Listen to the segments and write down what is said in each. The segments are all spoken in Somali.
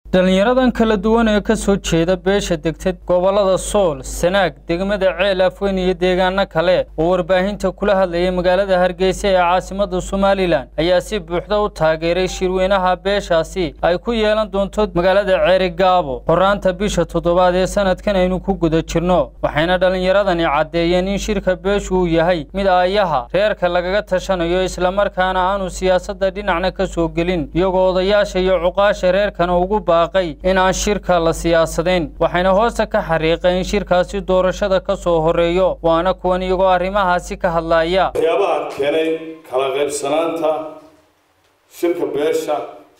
dhallinyaradan kala duwan ee ka soo jeeda beesha degtay gobollada sool sanaag degmada ceel afweyn iyo deegaano kale oo warbaahinta kula hadlayay magaalada hargeysa ee caasimadda somalilan ayaa si buuxda u taageeray shirweynaha beeshaasi ay ku yeelan doonto magaalada ceeri gaabo horaanta bisha toddobaad ee sanadkan aynu ku guda jirno waxayna dhallinyaradani caddeeyeen in shirka beeshu uu yahay mid aayaha reerka lagaga tashanayo islamarkaana aanu siyaasadda dhinacna ka soo gelin iyagoo odayaasha iyo cuqaasha reerkana ugu in aan shirka la siyaasadayn waxayna hoosta ka xariiqeen in shirkaasi doorashada ka soo horeeyo waana kuwan iyagoo arrimahaasi ka hadlaya waxyaabaha keenay kala qaybsanaanta shirka beesha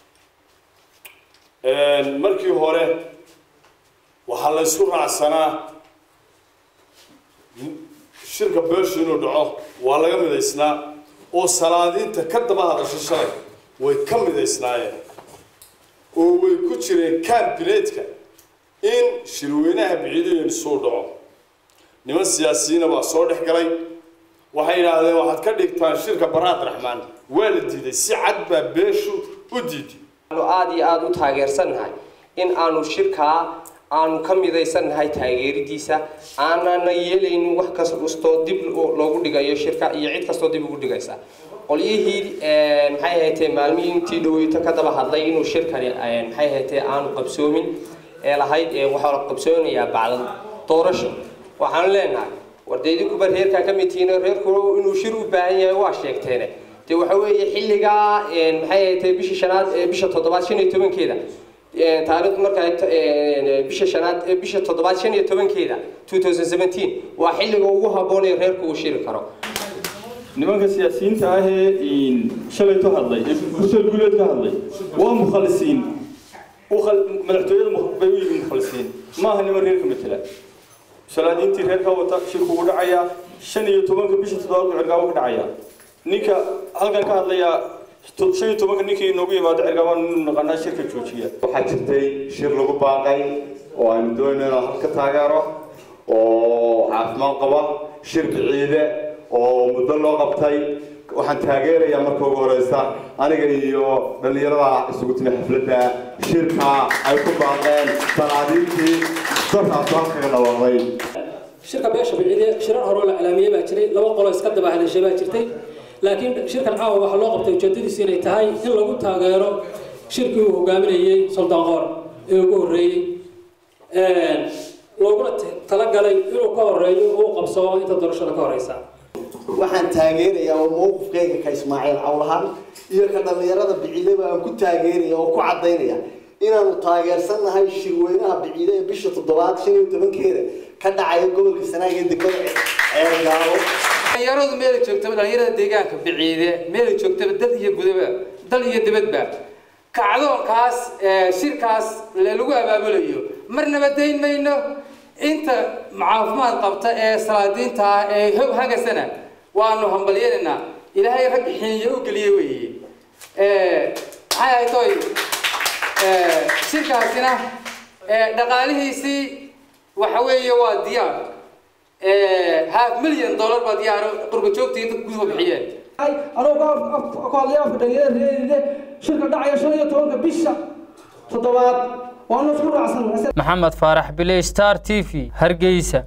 markii hore waxaa la ysku raacsanaa shirka beeshu inuu dhaco waa laga midaysnaa oo salaadiinta ka daba hadasho shalay way ka midaysnaayeen oo way ku jireen kambineedka in shirweynaha biciidayen suu dhaco niman siyaasiyiina baa soo dhex galay waxay yidhaahdeen waxaad ka dhigtaan shirka baraad raxmaan waa la diiday si cad baa beeshu u diiday aanu aada iyo aada u taageersannahay in aanu shirkaa aanu ka midaysannahay taageeridiisa aanana yeelaynin wax kastoo dib loogu dhigayo shirka iyo cid kastoo dib ugu dhigaysa qolyihii maxay ahaydee maalmihii intii dhaweyto ka daba hadlay inuu shirkani maxay ahaydee aanu qabsoomin ee lahayd waxaa la qabsoonayaa bacda doorasho waxaanu leenahay wardeydinkuba reerkaa ka mid tihiin reerku inuu shir u baahan yahay waa sheegteene dee waxa weeye xilligaa maxay ahaydee bisha shanaad bisha toddobaad shan iyo tobankeeda taariikhdu markaa bisha shanaad bisha toddobaad shan iyo tobankeeda two thousand seventeen waa xilliga ugu habboonaya reerku uu shiri karo nimanka siyaasiyiinta ahee shalayto hadlay ee bursel guuleed ka hadlay waa mukhalisiin madaxtooyada bay u yihiin mukhalisiin maaha niman reerka matela salaadiintii reerka wata shirku ugu dhacayaa shan iyo tobanka bisha toddobaad buu cergaabo ka dhacayaa ninka halkan ka hadlayaa shan iyo tobanka ninkii inoogu yimaado cergaabaan inu naqanaa shirka joojiya waxaa jirtay shir lagu baaqay oo aynu doonayno inaan halka taageero oo caafimaad qaba shir biciide oo muddo loo qabtay waxaan taageerayaa marka ugu horeysa aniga iyo dhallinyarada isugu timi xafladda shirka ay ku baaqeen salaadiintii darkaas halkaga dhawaaqday shirka beesha biciide shirar horoo la calaamiyey baa jiray laba qolo iska daba hadashay baa jirtay laakiin shirkan caawa waxaa loo qabtay ujeedadiisu inay tahay in lagu taageero shirkii uu hogaaminayey suldaan qoor ee ugu horreeyey looguna talagalay inuu ka horeeyo uu qabsoo inta doorashada ka horeysa waxaan taageerayaa oo mowqifkayga ka ismaaciil cawlahaan iyo ka dhallinyarada biciideba aan ku taageeraya oo ku cadaynaya inaanu taageersannahay shirweynaha biciide ee bisha toddobaad shan iyo tobankeeda ka dhacaya gobolka sanaag ee degmada ceergaabo dhalinyaradu meela joogtaba dhalinyarada deegaanka biciide meela joogtaba dad iyo gudaba dal iyo dibadba kacdoonkaas shirkaas lagu abaabulayo marnaba dayn mayno inta caafimaad qabta ee salaadiinta ah ee hog hagasana waanu hambalyenaynaa ilaahay rag xiniyo u geliye weeye maxay ahayd oy shirkaasina dhaqaalihiisii waxa weeye waa diyaar half million dollar baa diyaar qurba joogtii dadku kusoo bixiyeen anuu ku hadlay afka dhalinyarada reeride shirka dhacaya shan iyo tobanka bisha toddobaad waanu isku raacsan maxamed faarax bile star t v hargeysa